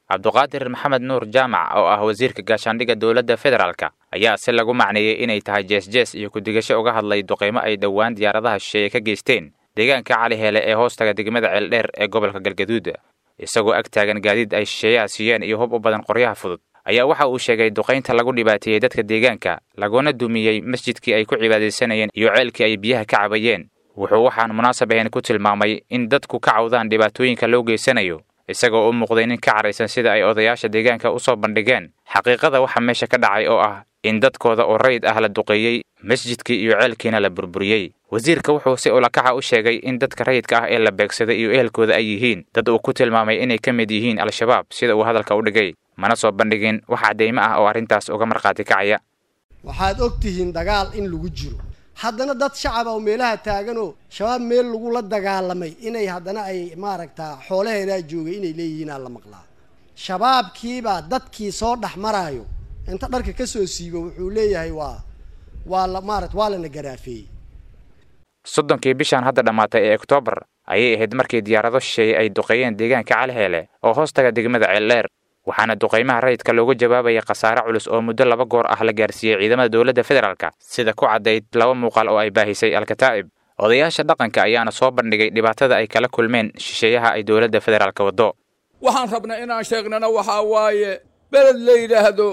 cabduqaadir maxamed nuur jaamac oo ah wasiirka gaashaandhigga dowladda federaalka ayaa si lagu macneeyey inay tahay jees-jees iyo ku-digasho uga hadlay duqaymo ay dhowaan diyaaradaha shisheeye ka geysteen deegaanka cali hele ee hoostaga degmada ceeldheer ee gobolka galgaduud isagoo ag taagan gaadiid ay shisheeyaha siiyeen iyo hub u badan qoryaha fudud ayaa waxa uu sheegay duqaynta lagu dhibaateeyey dadka deegaanka laguna dumiyey masjidkii ay ku cibaadaysanayeen iyo ceelkii ay biyaha ka cabayeen wuxuu waxaan munaasab ahayn ku tilmaamay in dadku ka cawdaan dhibaatooyinka loo geysanayo isagoo u muuqday nin ka caraysan sida ay odayaasha deegaanka u soo bandhigeen xaqiiqada waxa meesha ka dhacay oo ah in dadkooda oo rayid ah la duqeeyey masjidkii iyo ceelkiina la burburiyey wasiirka wuxuu si ulakaxa u sheegay in dadka rayidka ah ee la beegsaday iyo ehelkooda ay yihiin dad uu ku tilmaamay inay ka mid yihiin al-shabaab sida uu hadalka u dhigay mana soo bandhigin wax caddaymo ah oo arrintaas uga markhaati kacaya waxaad og tihiin dagaal in lagu jiro haddana dad shacab oo meelaha taaganoo shabaab meel lagula dagaalamay inay haddana ay maaragtaa xoolaheedaa joogay inay leeyihiinaa la maqlaa shabaabkiibaa dadkii soo dhex maraayo inta dharka ka soo siibo wuxuu leeyahay waa waa la maarata waa lana garaafeeyey soddonkii bishan hadda dhammaatay ee oktoobar ayay ahayd markii diyaarado shisheeye ay duqeeyeen deegaanka caliheele oo hoostaga degmada ceeldheer waxaana duqaymaha rayidka looga jawaabaya khasaare culus oo muddo laba goor ah la gaarsiiyey ciidamada dowladda federaalka sida ku caddayd laba muuqaal oo ay baahisay al-kataa'ib odayaasha dhaqanka ayaana soo bandhigay dhibaatada ay kala kulmeen shisheeyaha ay dowladda federaalka waddo waxaan rabnaa inaan sheegnana waxaa waaye beled la yidhaahdo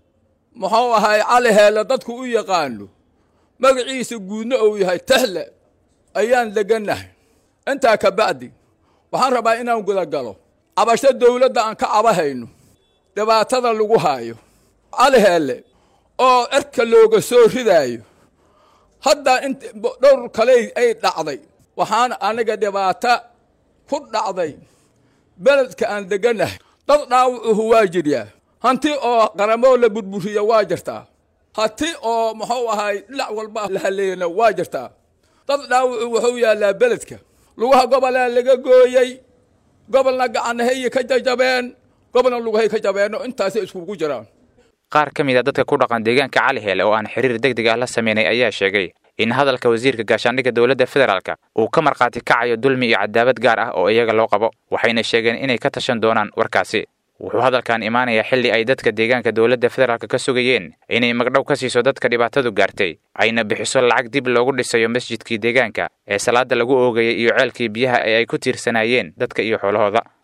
muxuu ahay cali heelle dadku u yaqaano magaciisa guudna uu yahay tahle ayaan degannahay intaa ka bacdi waxaan rabaa inaan gudagalo cabasho dawladda aan ka cabahayno dhibaatada lagu haayo cali heelle oo cerka looga soo ridaayo hadda int dhowr kale ay dhacday waxaan aniga dhibaato ku dhacday beledka aan degannahay dad dhaawacuhu waa jiryaa hanti oo qaramoo la burburiya waa jirtaa hanti oo muxuu ahay dhinac walba la haleeyana waa jirtaa dad dhaawacu wuxuu yaallaa beledka lugaha gobolaa laga gooyey gobolna gacanahayy ka jajabeen gobolna lugahay ka jabeenno intaasay iskugu jiraan qaar ka mid a dadka ku dhaqan deegaanka cali heele oo aan xiriir deg deg ah la sameynay ayaa sheegay in hadalka wasiirka gaashaandhigga dowladda federaalka uu ka markhaati kacayo dulmi iyo cadaabad gaar ah oo iyaga loo qabo waxayna sheegeen inay ka tashan doonaan warkaasi wuxuu hadalkan imaanayaa xilli ay dadka deegaanka dowladda federaalka ka sugayeen inay magdhow ka siiso dadka dhibaatadu gaartay ayna bixiso lacag dib loogu dhisayo masjidkii deegaanka ee salaada lagu oogayay iyo ceelkii biyaha ee ay ku tiirsanaayeen dadka iyo xoolahooda